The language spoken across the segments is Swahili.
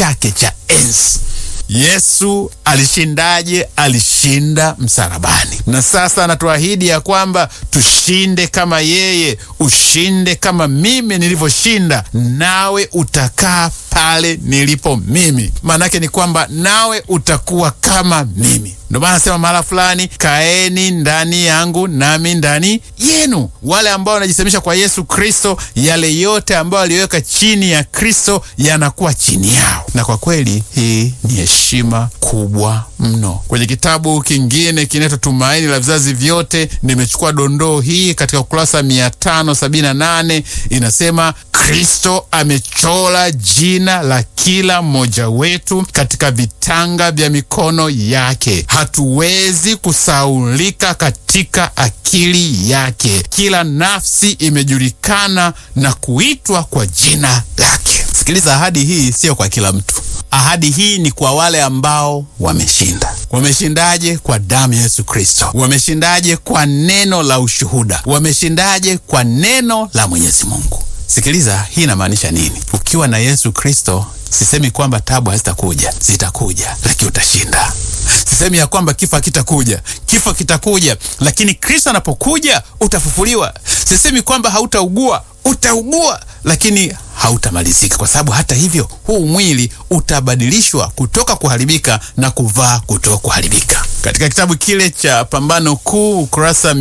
chake cha enzi. Yesu alishindaje? Alishinda msalabani, na sasa anatuahidi ya kwamba tushinde kama yeye. Ushinde kama mimi nilivyoshinda, nawe utakaa pale nilipo mimi. Maanake ni kwamba nawe utakuwa kama mimi. Ndio maana nasema mahala fulani, kaeni ndani yangu nami ndani yenu. Wale ambao wanajisemisha kwa Yesu Kristo, yale yote ambayo aliweka chini ya Kristo yanakuwa chini yao, na kwa kweli hii ni heshima kubwa mno. Kwenye kitabu kingine kinaitwa Tumaini la Vizazi Vyote, nimechukua dondoo hii katika ukurasa 578 inasema Kristo amechora jina la kila mmoja wetu katika vitanga vya mikono yake. Hatuwezi kusaulika katika akili yake. Kila nafsi imejulikana na kuitwa kwa jina lake. Sikiliza, ahadi hii siyo kwa kila mtu. Ahadi hii ni kwa wale ambao wameshinda. Wameshindaje? Kwa damu ya Yesu Kristo. Wameshindaje? Kwa neno la ushuhuda. Wameshindaje? Kwa neno la Mwenyezi Mungu. Sikiliza, hii inamaanisha nini? Ukiwa na Yesu Kristo, sisemi kwamba tabu hazitakuja, zitakuja, lakini utashinda. Sisemi ya kwamba kifo hakitakuja, kifo kitakuja, lakini Kristo anapokuja utafufuliwa. Sisemi kwamba hautaugua, utaugua, lakini hautamalizika, kwa sababu hata hivyo huu mwili utabadilishwa kutoka kuharibika na kuvaa kutoka kuharibika. Katika kitabu kile cha Pambano Kuu ukurasa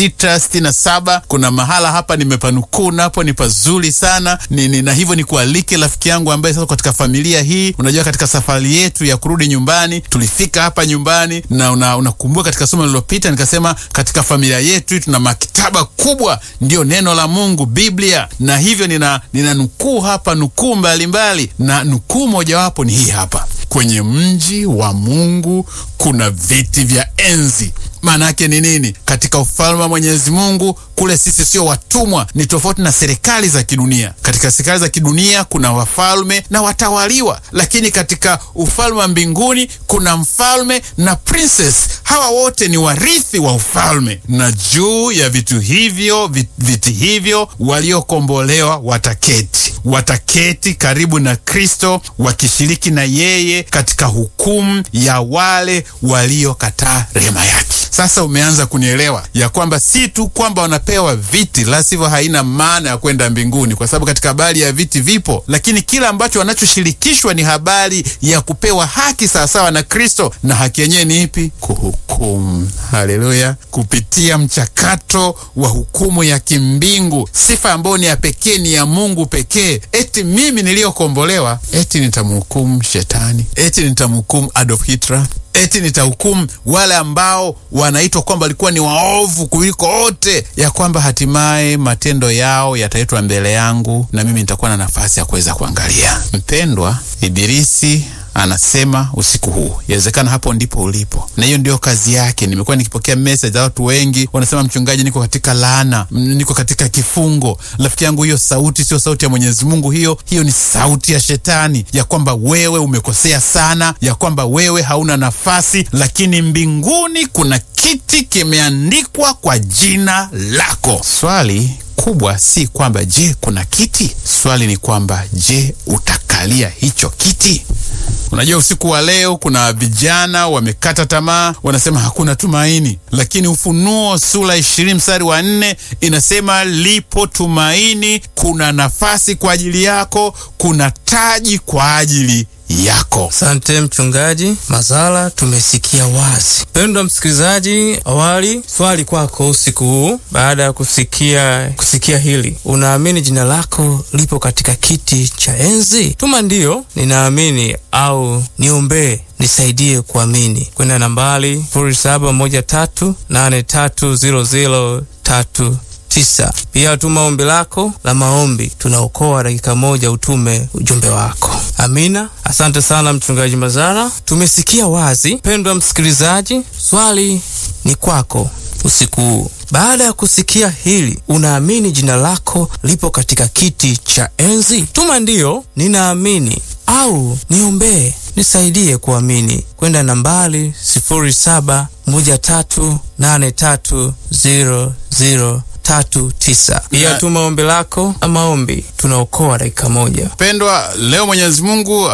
667 kuna mahala hapa nimepanukuu, napo ni pazuri sana ni, ni, na hivyo ni kualike rafiki yangu ambaye sasa katika familia hii, unajua katika safari yetu ya kurudi nyumbani tulifika hapa nyumbani na unakumbuka, una katika somo lililopita nikasema katika familia yetu tuna maktaba kubwa, ndio neno la Mungu, Biblia, na hivyo nina, nina nukuu hapa nukuu mbalimbali, na nukuu mojawapo ni hii hapa: kwenye mji wa Mungu kuna viti vya enzi. Maana yake ni nini? Katika ufalme wa Mwenyezi Mungu kule sisi sio watumwa, ni tofauti na serikali za kidunia. Katika serikali za kidunia kuna wafalme na watawaliwa, lakini katika ufalme wa mbinguni kuna mfalme na princess. Hawa wote ni warithi wa ufalme, na juu ya vitu hivyo viti hivyo waliokombolewa wataketi wataketi karibu na Kristo wakishiriki na yeye katika hukumu ya wale waliokataa rehema yake. Sasa umeanza kunielewa ya kwamba si tu kwamba wanapewa viti, la sivyo haina maana ya kwenda mbinguni, kwa sababu katika habari ya viti vipo, lakini kila ambacho wanachoshirikishwa ni habari ya kupewa haki sawasawa na Kristo, na haki yenyewe ni ipi? Kuhukumu. Haleluya! kupitia mchakato wa hukumu ya kimbingu, sifa ambayo ni ya pekee, ni ya Mungu pekee. Eti mimi niliyokombolewa, eti nitamhukumu shetani, eti nitamhukumu Adolf Hitler eti nitahukumu wale ambao wanaitwa kwamba walikuwa ni waovu kuliko wote, ya kwamba hatimaye matendo yao yataletwa mbele yangu na mimi nitakuwa na nafasi ya kuweza kuangalia. Mpendwa, Ibilisi anasema usiku huu, yawezekana hapo ndipo ulipo, na hiyo ndio kazi yake. Nimekuwa nikipokea message za watu wengi wanasema, mchungaji, niko katika laana, niko katika kifungo. Rafiki yangu, hiyo sauti sio sauti ya Mwenyezi Mungu, hiyo hiyo ni sauti ya shetani, ya kwamba wewe umekosea sana, ya kwamba wewe hauna nafasi, lakini mbinguni kuna kiti kimeandikwa kwa jina lako. Swali kubwa si kwamba je, kuna kiti. Swali ni kwamba je, utakalia hicho kiti? Unajua, usiku wa leo kuna vijana wamekata tamaa, wanasema hakuna tumaini, lakini Ufunuo sura ishirini mstari wa nne inasema lipo tumaini, kuna nafasi kwa ajili yako, kuna taji kwa ajili yako. Asante mchungaji Mazala, tumesikia wazi. Mpendwa msikilizaji, awali swali kwako usiku huu, baada ya kusikia kusikia hili, unaamini jina lako lipo katika kiti cha enzi? Tuma ndiyo ninaamini au niombee nisaidie kuamini kwenda nambari 0713830039 pia tuma ombi lako la maombi, tunaokoa dakika moja, utume ujumbe wako. Amina. Asante sana mchungaji Mazara, tumesikia wazi. Mpendwa msikilizaji, swali ni kwako usiku huu. Baada ya kusikia hili, unaamini jina lako lipo katika kiti cha enzi? Tuma ndiyo ninaamini au niombee nisaidie kuamini kwenda nambari 07138300 tatu tisa. Pia tuma ombi lako na maombi, tunaokoa dakika moja. Pendwa, leo Mwenyezi Mungu